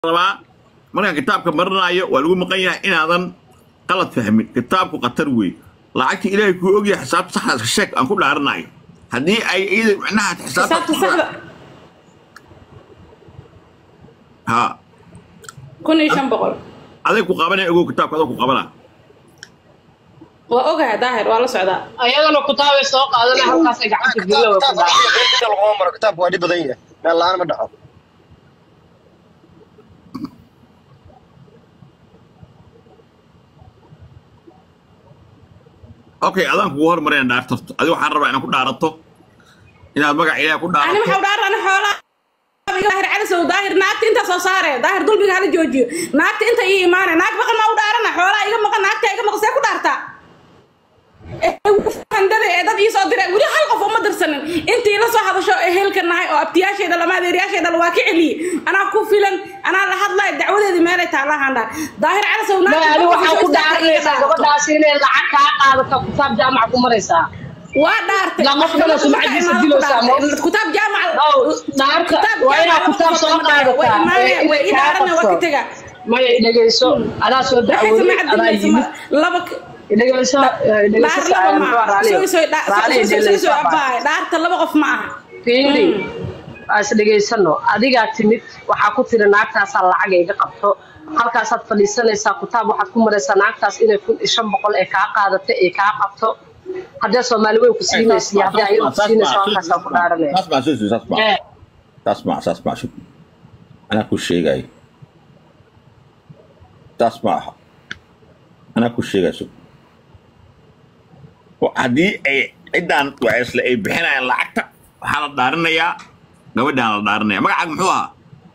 rabaa markaan kitaabka marinaayo waa lagu maqan yahay inaadan qalad fahmin kitaabku khatar wey lacagta ilaahay kuu ogyahay xisaabta saxda iska sheeg aan ku dhaaranayo haddii ay iyada micnaha xisaabta xisaabta saxda ha kun iyo shan boqol aday ku qabanaya ogow kitaabka adoo ku qabanaa waa ogahay daahir waa la socdaa ayadana kutaabay soo qaadana halkaasay gacanta gelina way ku dhacay laguma maro kitaabku waa dhib badan yahay meel la-aan ma dhaco okay adaan kugu hormareen dhaartarto adi waxaan rabaa inaan ku dhaarato inaad magac ilaahay ku ani dhaarato maxau dhaar ani xoolaa daahir calisow daahir naagta intaa soo saare daahir dulbiga hala joojiyo naagta inta ii imaane naag maqan maa u dhaarana xoolaa iga maqan naagta iga maqan see ku dhaartaa handada ee dad ii soo diray weli hal qof uma dirsanin intii la soo hadasho ee helka nahay oo abtiyaasheeda lama adeeryaasheeda waa ka celiyey anaa ku filan anaa la hadlay dacwadeedii meelay taalahaan dhaar daahir calisow ma ani waxaa ku dhaaranaysaa gabadhaasi inay lacag kaa qaadato kitaab jaamaca ku maraysaa waa dhaartay Lama filo sumcadiisa dilaysaa, ma- kitaab jaamac Ow, dhaarta waa inaad kitaab soo qaadataa ee way inay ii kaa dhaarana waa ka qabto tegaa maya dhegeyso adaa soo waxay dacwooday samacad adaa dilaysa yimid laba dhegeyso dhegeyso dhaar laba ma aha raali soo soo raali dhegeyso abaay dhaarta laba qof ma aha fiiri waa is dhegeysano adigaa timid waxaa ku tiri naagtaasaa lacag iga qabto halkaasaad fadhiisanaysaa kitaab waxaad ku maraysaa naagtaas inay kun iyo shan boqol ee kaa qaadato ee kaa qabto haddee soomaali way ku siinaysa iyo haddii ayadu ku siinaysa halkaasaa ku dhaaranaya saas maa saas saas maa ee saas maa saas maa shuk anaa ku sheegayo saas ma aha anaa ku sheegayo shuk Wa- haddii ay ciddaan waceysle ay bixinayaan lacagta waxaa la dhaarinayaa gabadhaan la dhaarinaya magacaaga muxuu ahaa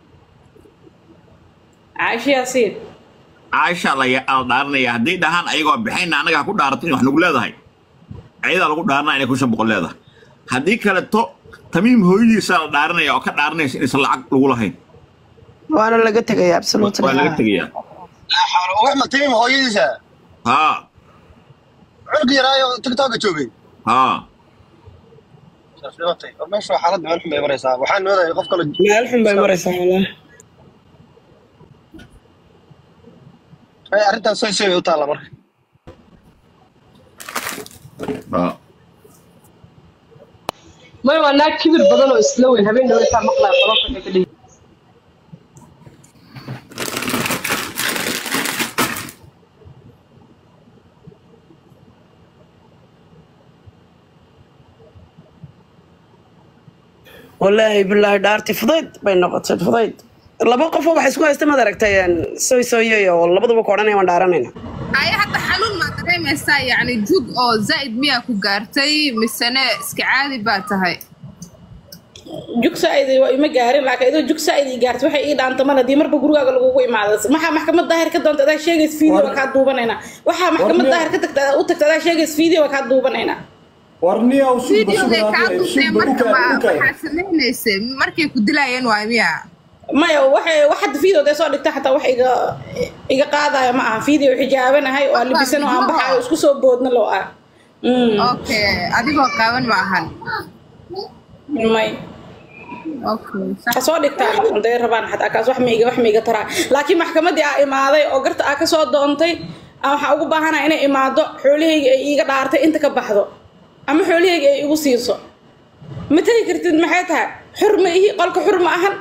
caaisha yaasiin caaisha la ya- la dhaarinaya haddii dhahaan ayagoo bixayna annaga ha ku dhaarato in wax nagu leedahay ayadaa lagu dhaarinaya inay kun shan boqol leedahay haddii kaleto tamiim hooyadiisaa la dhaarinaya oo ka dhaarinaysa inaysan lacag lagu lahayn waana laga tegaya absolutely waa laga tegayaa laa xawla wax ma timim hooyadiisa haa cunug yaraayo tiktoka joogay haa saas dhimatay war meesha waa xaalad meel xun bay maraysaa waxaan moodaya qof kale meel xun bay maraysaa wallah ay arrintaas soo soo bay u taalla marka haa maya waa naag kibir badan oo isla weyn habeen dhaweytaa maqlaya qolofka waxay ka dhihi wallaahi bilaahi dhaarti fudayd bay noqotay fudayd laba qofoo waxay isku haysta maad aragtay soy soyay oo labaduba ku odhanaya waan dhaaranayna aya hadda xanuun maa dareemaysaa yacni jug oo zaa'id miyaa ku gaartay misene iska caadi baa tahay jug saa'idi waa ima gaarin laakiin idoo jug saa'idi gaartay waxay ii dhaanta mal haddii marba gurigaaga lagugu imaado maxaa maxkamad daahir ka doonta adaa sheegays video waa kaa duubanaynaa waxaa maxkamad daahir ka tagta u tagta adaa sheegays video waa kaa duubanaynaa warniyow suba videogay kaa duubtay suba marka ma ukaay waxaad samaynaysa markay ku dilaayeen waay miya maya waxay wax hadda video dee soo dhigta xataa wax iga iga qaadaya ma aha video xijaabanahay oo aan libisan oo aan baxaayo isku soo boodna loo ah Mm, okay adigoo qaawan ma ahan may okay sax ha soo dhigtaan haday rabaan xataa kaas wax maiga wax maiga taraa laakiin maxkamadii aa imaaday oo garta aa kasoo doontay aan waxaa ugu baahanaa inay imaado xoolahayga ay iiga dhaartay inta ka baxdo ama xoolahayga ay igu siiso ma tegi kartid maxay tahay xur ma ihi qolka xur ma ahan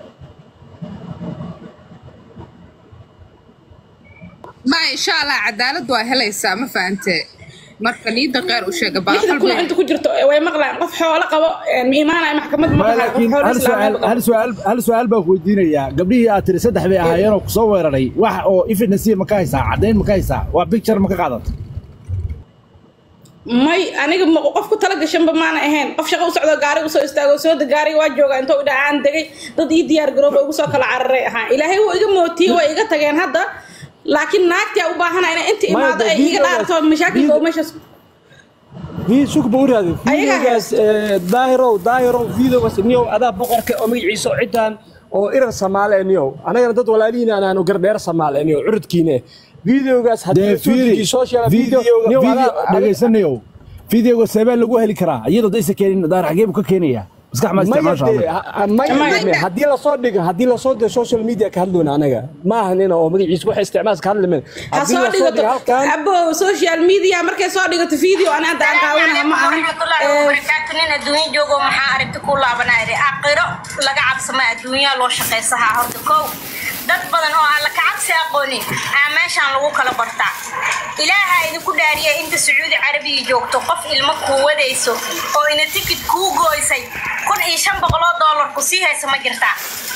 ma insha allah cadaalad waa helaysaa ma fahante marka niida qeyr u sheega baa lixda kun inta ku jirto way maqlaan qof xoolo qabo ma imaanaya maxkamad ma Ma, dhahayo qof laakiin xoolo hal islaameed su'aal qabo hal su'aal hal su'aal baan ku weydiinayaa gabdhihii aad tiri saddex bay ahaayeenoo kusoo weeraray wax oo evidence ma ka haysaa caddayn ma ka haysaa waa picture ma ka qaadata may aniga ma qof ku tala gashanba maana ahayn qof shaqo u socdo gaari usoo istaago soo de gaariga waa jooga intoo idhaa aan degay dad ii diyaar garooba ugu soo kala cararay ahaa ilaahay wuu iga mootiyey waa iga tageen hadda laakiin naagtii aa u baahana inay inta Maya, imaado de ay iga videogaas- dhaarto mashaakilka oo meeshaas في سوق بوريادي Ayaga فيديوغاس داهرو داهرو فيديوغاس نيو ادا بقرك او مغيسو عيدان oo irar Soomaali niyo anagana dad walaalihiin aan aanu gardheer Soomaali niyo curudkiina videogaas dee hadii fiiri social video video niyo video adaa dhegaysanayo videoga seebaa lagu heli karaa iyadoo daysa keenin daar xagee buu ka keenayaa maskax ma maya isticmaasha dee, adiga ha- maya Maya. dee, haddii lasoo dhigo haddii lasoo dhigo social media ka hadloona anaga ma ahan ina oo magaciisa waxa isticmaalka ka hadli mayno ha haddii soo lasoo dhigato dhigo halkan abo social media markay soo dhigato video ana hadda aan qaawanaha ma ahan Eh, barakaatu nin adduunya joogo maxaa aragti ku laabanaa iri aqiro laga cabsama adduunyaa loo shaqaysahaa horta kow dad badan oo aan la kacabsi aqoonin aa meeshaan lagu kala bartaa ilaaha idinku dhaariya inta sacuudi carabiga joogto qof ilmo kuu wadayso oo ina tikid kuu gooysay kun iyo shan boqoloo doolar ku sii haysa ma jirtaa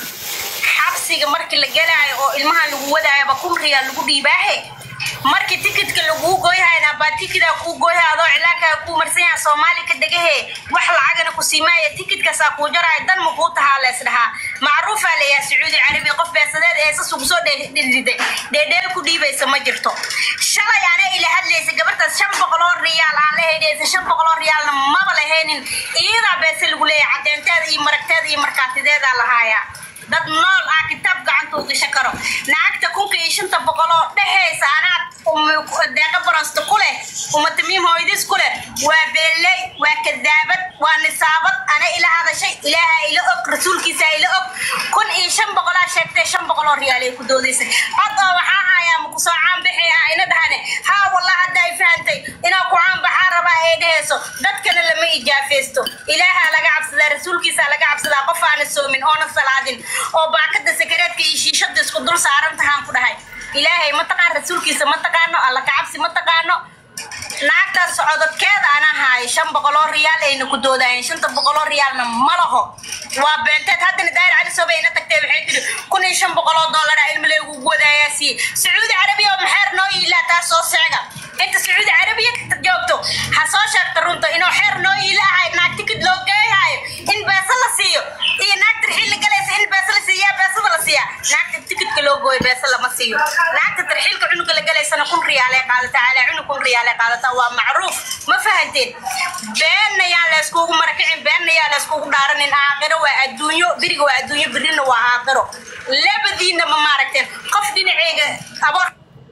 xabsiga markii la gelaayo oo ilmaha lagu wadaayaba kun riyaal lagu dhiibaahe markii tikidka laguu gooyhayna baa tikidaa kuu gooyha adoo cilaankaa kuu marsan yaha soomaali ka degahe wax lacagana ku siimaaya tikidkaasaa kuu jaraayo dan ma kuu tahaa lees dhahaa macruufaa leeyaha sacuudi carabi qof beesadeed ee sas ugu soo dhidhiday dheedheel ku dhiibaysa ma jirto shalay ana ila hadlaysa gabartaas shan boqoloo riyaal aan la heydhaysa shan boqoloo riyaalna maba lahaynin iyadaa beese lagu leeyahay cadeenteeda iyo maragteeda iyo markaatideedaa lahaayaa dad nool ah kitaab gacanta u gashan karo lacagta kunka iyo shanta boqol oo dhexaysa anaad um- deeqa baransta ku leh umatamiim hooyadiis ku leh waa beelley waa kadaabad waa nisaabad ana ila hadashay ilaaha ila og rasuulkiisa ila og kun iyo shan boqolaa sheegtay shan boqoloo riyaal ay ku doodaysay cod oo waxaa hayaa ma kusoo caanbixi ah ina dhahane haa wallah hadda ay fahantay inaa ku caanbaxaa rabaa ay dhehayso dadkana lama ijaafeysto ilaaha laga cabsadaa rasuulkiisa laga cabsadaa qof aana soomin oona salaadin oo baakada sakareedka iyo shiishada isku dul saaran tahaan ku dhahay ilaahay ma taqaan rasuulkiisa ma taqaano alla kacabsi ma taqaano naagtaas socodadkeeda ana haayo shan boqoloo riyaal ayna ku doodaayeen shanta boqoloo riyaalna ma laho waa beenteed haddana daayir cali sobe ina tagtay waxay tiri kun iyo shan boqoloo doolara ilma leegu wadaayaa siiye sacuudi carabiya oo maxeer noo yiilaa taas soo sheega inta sacuudi carabiya joogto ha soo sheegta runta inuu xeer noo yiilaahay naag tikid loo geeyhaayo in beesa la siiyo iyo naagta tarxiil la galaysa in beesa la siiya beesada la siiya naagta tikidka loo gooyo beesa lama siiyo naagta tarxiilka cunuga la galaysana kun riyaalee qaadataa calaa cunug kun riyaalee qaadataa waa macruuf ma fahanteen beenna yaan layskugu marakicin beenna yaan layskugu dhaaranin aakhiro waa adduunyo biriga waa adduunyo birina waa aakhiro labadiina ma maaragteen qof dhinaceyga aboor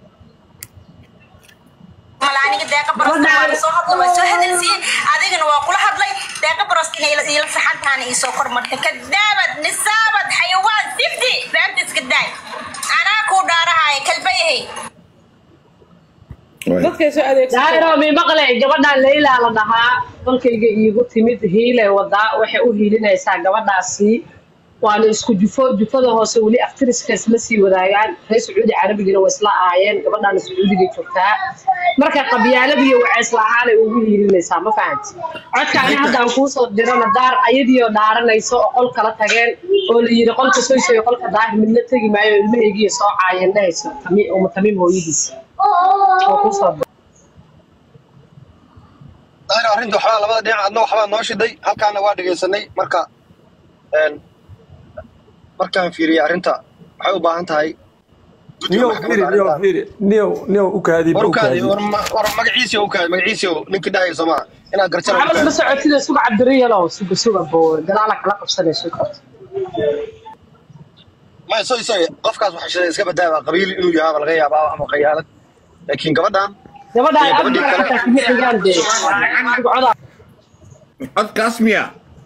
malaaniga deeqa barosta waa soo hadla waa soo hadalsiiyey adigana waa kula hadlay deeqa barosta inay ila ila saxantaana ii soo kormartay kadaabad nisaabad xayawaan sifti beenta iska daay anaa kuu dhaarahaya kalbayahay dadkay soo adeegsato daahiro mi maqle gabadhaan leylaa la dhahaa dalkayga iigu timid hiilay wadaa waxay u hiilinaysaa gabadhaasi waana isku jufo jufada hoose weli aftiriska isla sii wadaagaan reer sacuudi carabigana waa isla ahaayeen gabadhaana sacuudiga joogtaa marka qabyaaladiiyo waceys la-aanay ugu hiilinaysaa ma fahanti codkaani haddaan kuusoo dirana daar ayadiioo dhaaranayso oo qol kala tageen oo la yidhi qolka soysoy qolka daahir midna tegi maayo ilmahaygiiyo soo caayeen dhehayso tami- uma tamiim hooyadiisa oo kuusoo dir daahir arrinta waxbaa labada dhinac adna waxbaa noo shiday halkaana waa dhegaysanay marka een, markaan fiiriyey arrinta waxay u baahan tahay guddiga niyow maxkamadda fiiri niyow arrintan fiiri niyow niyow u kaadi war u u kaadi kaadi war ma- war magaciisi u kaadi magaciisi ninkii dhahaya soo maa inaad garjana u maxamed ma kaadi socotida suga cabdiriyalow suga suga boo gadaala kala qabsanayso maya soy soy qofkaas waxa shiday iska badaaba qabiil inuu yahaaba laga yaabaa ama qayaalad laakiin gabadhan gabadha iyo gabadhii abdiga kale xataa kuma xigaan dee sugcoda codkaas miya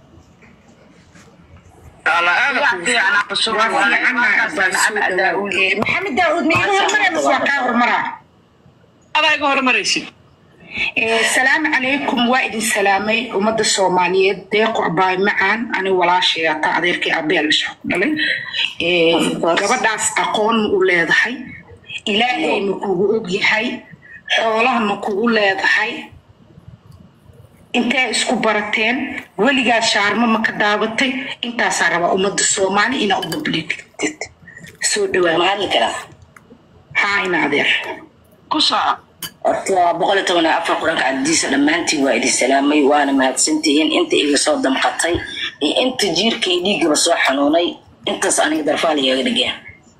maxamed daawud ma iga hormara mise waa kaa hormara adaa iga hormaraysid salaamu calaykum waa idin salaamay ummadda soomaaliyeed deeqo abaay macaan ani walaashay ata adeerkii abeel isha ku dhalay Eh, gabadhaas aqoon ma u leedahay ilaahay ma kugu og yahay xoolaha ma kugu leedahay intee isku barateen weligaa shaarmo ma ka daabatay intaasaa rabaa ummadda soomaali inaa u babliigtid soo dhawaa mahadli karaa haa ina adeer ku soco horta waa boqol iyo toban iyo afar quranka cadiisa dhammaantiin waa idin salaamay waana mahadsantihiin inta iga soo damqatay iyo inta jiirka iyo dhiiggaba soo xanuunay intaas aniga darfaal igaga dhigeen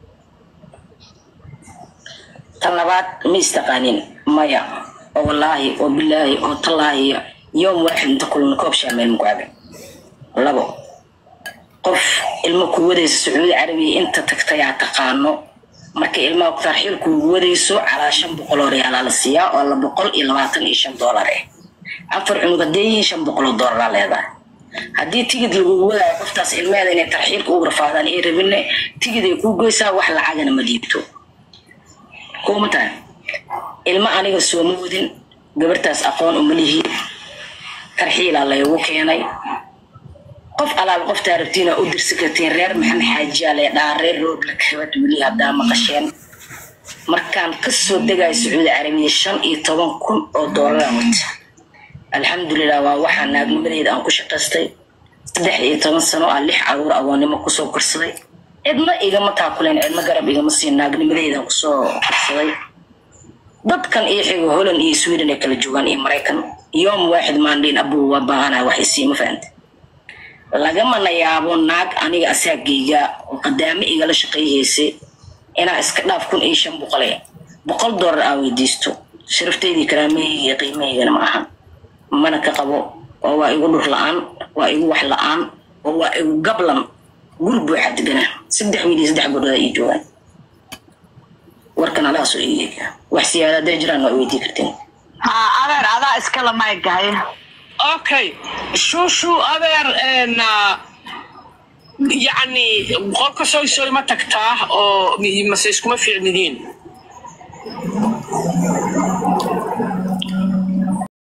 tan labaad ma istaqaanin maya oo wallaahi oo bilaahi oo tallaahi yoom waaxid inta kulana koob shaameel muku cabe labo qof ilmo ku wadaysa sacuudi carabiya inta tagtay aa taqaano marka ilmaha tarxiil kuugu wadayso calaa shan boqol oo riyaalaa la siiyaa oo la boqol iyo labaatan iyo shan doolar eh afar cunug haddee yihiin shan boqol oo doolara leedahay haddii tigid lagugu wadaayo qoftaas ilmeeda inay tarxiilka ugu rafaadaan ay rabinne tigid ay kuu goysaa wax lacagana ma dhiibto kuma tahay ilmo aniga sooma wadin gabartaas aqoon uma lihi tarxiilaa laygu keenay qof alaal qoftaa rabtiina u dirsi kartiin reer maxamed xaajiyaa lee dhaa reer roobla kabad weli haddaa maqasheen markaan kasoo degayo sacuudi carabiya shan iyo toban kun oo doolara wata alxamdulilah waa waxaa naagnimadeeda aan ku shaqaystay saddex iyo toban sano aan lix caruur agoonnimo kusoo korsaday cidna igama taakuleen cidna garab igama siin naagnimadeeda aan kusoo korsaday dadkan iyo xigo holland iyo sweden ay kala joogaan iyo maraykan yoom waaxid maandhiin abuu waa baahanaya wax isiima fahanta lagamana yaabo naag aniga asaagayga oo qadaamo igala shaqayhaysay inaa iska dhaaf kun iyo shan boqole boqol doolar aa weydiisto sharafteydii karaamahayga iyo qiimahaygana ma ahan mana ka qabo oo waa igu dhur la-aan waa igu wax la-aan oo waa igu gablan guri buuxa deganaa saddex wiil iyo saddex gabdhood ii joogaan warkan alaasoo iiga wax siyaada hadday jiraan waa weydii karteen haa adeer adaa iskala maygahay okay shuushu adeer een, ah, yacni qolka soy soy ma tagtaa oo mi- mase iskuma fiicnidiin